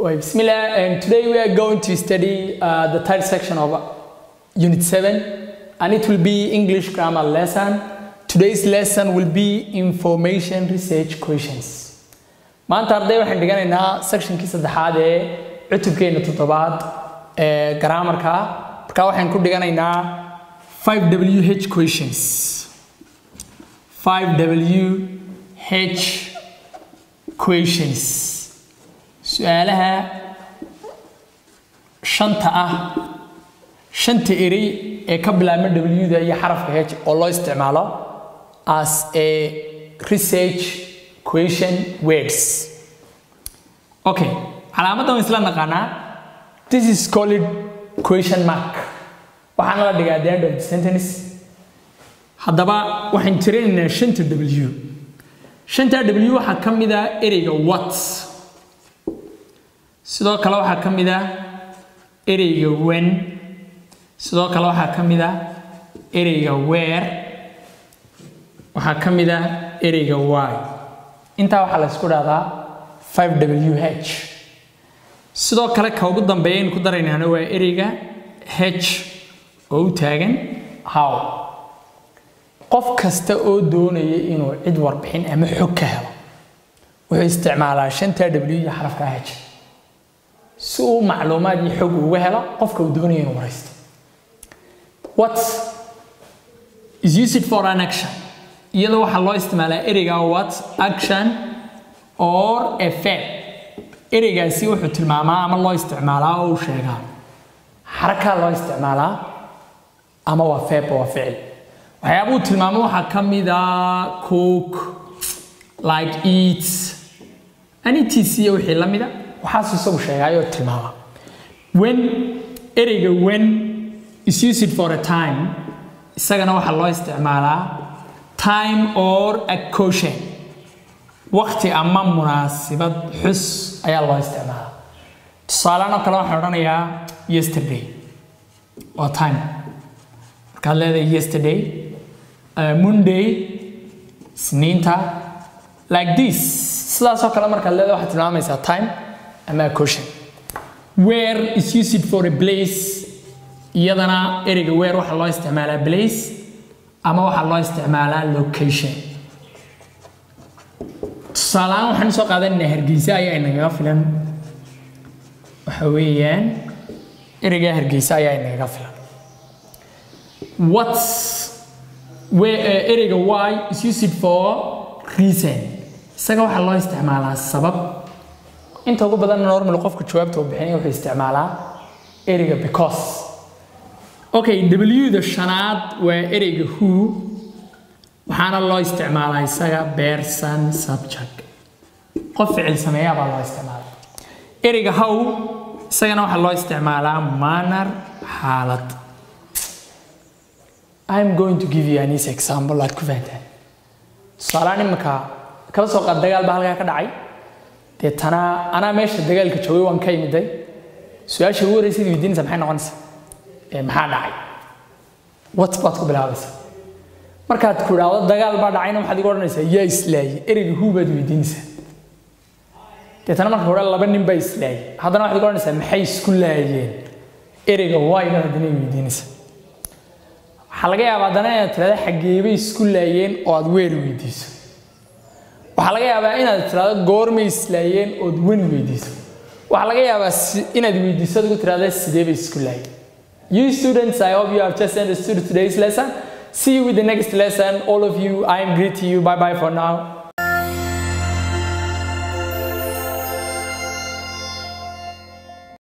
Well, Bismillah, and today we are going to study uh, the third section of Unit 7, and it will be English grammar lesson. Today's lesson will be information research questions. maanta arday waxaan dhiganaynaa sectionkii saddexaad ee cutubkeena toddobaad ee grammarka marka waxaan ku dhiganaynaa 5wh questions 5wh questions su-aalaha shanta ah shanta erey ee ka bilaabma w-da iyo xarafka h oo loo isticmaalo as a research question words okay calaamaddan waan isla naqaanaa this is called question mark waxaana la dhigaa the end of the sentence haddaba waxaan tirinaynaa shanta w shanta w waxaa ka mid ah ereyga what sidoo kale waxaa ka mid ah ereyga when sidoo kale waxaa ka mid ah ereyga where waxaa ka mid ah ereyga why intaa waxaa la isku dhahdaa 5wh sidoo kale ka ugu dambeeya aynu ku daraynaana waa ereyga h oo u taagan how qof kasta oo doonaya inuu cid warbixin ama xog ka helo wuxuu isticmaalaa shanta w iyo xarafka h si uu macluumaad iyo xog uga helo qofka uu doonaya inuu waraysto what is used for an action iyadoo waxaa loo isticmaalaa ereyga what action or a verb ereygaasi wuxuu tilmaamaa ama loo isticmaalaa oo uu sheegaa xarakaa loo isticmaalaa ama waa verb waa ficil waxyaabuu tilmaamo waxaa ka mid a cook like eat anitis iyo wixii la mida waxaasuu isagu sheegaayoo tilmaama when ereyga when is used for a time isagana waxaa loo isticmaalaa time or occasion waqti ama munaasibad xus ayaa loo isticmaalaa tusaalean oo kale waxaan odhanayaa yesterday waa time markaad leedahay yesterday uh, monday isniinta like this sidaasoo kale markaad leedahay waxaad tilmaamaysaa time ama occasion where is used for a place iyadana ereyga where waxaa loo isticmaalaa place ama waxaa loo isticmaalaa location tusaaleaan waxaan soo qaadanaynaa hargeysa ayaa inagaga filan waxa weeyaan ereyga hargeysa ayaa inagaga filan what ereyga why is used for reason isaga waxaa loo isticmaalaa sabab inta ugu badan normal qofka jawaabta uu bixinaya wuxuu isticmaalaa ereyga because okay w-da shanaad waa ereyga who waxaana loo isticmaalaa isaga person subject qof ficil sameeyaa baa loo isticmaalaa ereyga how isagana waxaa loo isticmaalaa manner xaalad I'm going to give you an easy example aad ku fahantaan tusaaleaan iminka kala soo qaad dagaal baa halkaa ka dhacay deetana anaa meesha dagaalka joogay waan ka imiday su-aasha ugu horreysad weydiinaysa maxay noqonaysaa ee maxaa dhacay what baad ku bilaabaysaa markaad ku idhaahdo dagaal baa dhacayna waxaad igu odhanaysaa yaa islaayay ereyga huu baad weydiinaysaa deetana marka hore laba nin baa islaayay haddana waxaad igu odhanaysaa maxay isku laayeen ereyga waay baad haddana weydiinaysaa waxaa laga yaabaa haddana inaad tirahdo xageebay isku laayeen oo aad weer weydiiso waxaa laga yaabaa inaad tirahdo goormay islaayeen ood wen weydiiso waxaa laga yaabaa inaad weydiiso adigu tirahdo sidee bay isku laayeen You students, I hope you have just understood today's lesson. See you with the next lesson. All of you, I am greeting you. Bye bye for now.